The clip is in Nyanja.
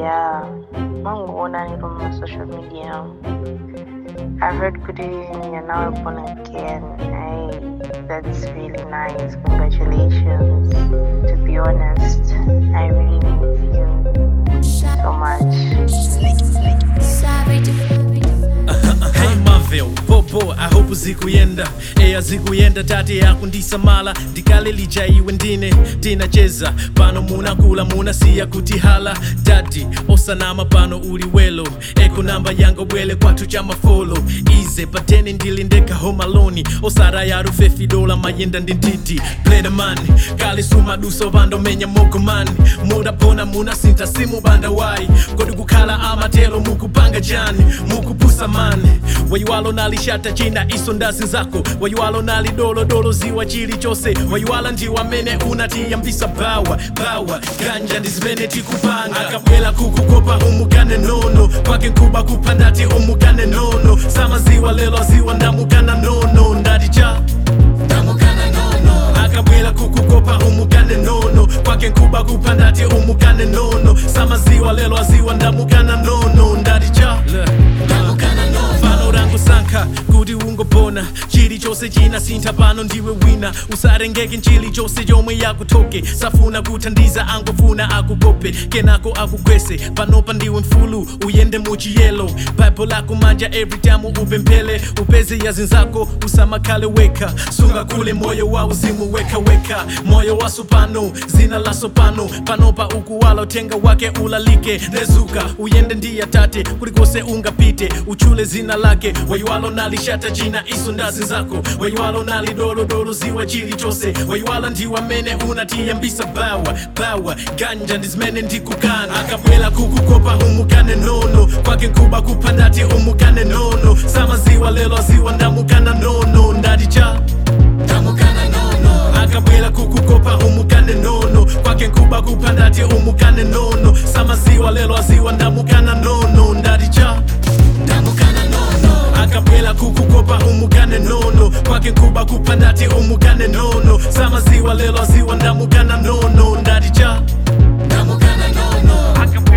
yeah manguona it on my social media I've heard good news and you're now born again. Hey, that's really nice. Congratulations. To be honest, I really miss you so much. Hey Marvel, popo ahope zikuyenda eya zikuyenda tate yakundisamala ndikale lija iwe ndine tinacheza pano munakula munasiya kuti hala dadi osanama pano uli welo eko namba yanga bwele kwathu cha mafolo ize patene ndili ndeka home alone osara yaru fefidola mayenda ndi ntiti pledaman kale sumaduso vandomenya mogomani mudapona munasinta simubanda wayi kodi kukhala amatelo mukupanga jani mukupusa mani wayiwalo nalishata china iso ndazi zako wayiwalo nalidolodolo ziwa chilichonse wayiwala ndiwo amene unatiyambisa bawa bawa ganja ndi zimene tikupanga akabwela kukukopa umukane nono kwake nkuba kupandati umukane nono samaziwa lelo aziwa ndamukana nono ndati cha ndamukana nono akabwela kukukopa umukane nono kwake nkuba kupandati umukane nono samaziwa lelo aziwa ndamukana nono ndati cha ndamukana nono fano rangu sankha kuti ungopona chilichonse chinasintha pano ndiwe wina usarengeke nchilichonse chomwe yakuthoke safuna kuthandiza angofuna akukope kenako akugwese panopa ndiwe mfulu uyende muchiyelo baibo lako manja every time upemphele upeze yazinzako usamakhale weka sunga kule moyo wa uzimu weka weka moyo waso pano zina laso pano panopa ukuwala utenga wake ulalike nezuka uyende ndiya tate kulikose ungapite uchule zina lake wayiwalo nalishata china iso ndazi zako wayiwalo nalidolodolo ziwa chilichonse wayiwala ndiwe amene unatiyambisa bawa bawa ganja ndi zimene ndikukana akabwela kukukopa umukane nono kwake nkuba kupandati umukane nono samaziwa lelo aziwa ndamukana nono ndati cha ndamukana nono akabwela kukukopa umukane nono kwake nkuba kupandati umukane nono samaziwa lelo aziwa ndamukana nono ndati cha ndamukana nono akabwela kukukopa umukane nono kwake nkuba kupandati umukane nono samaziwa lelo aziwa ndamukana nono ndati cha ndamukana nono akabwela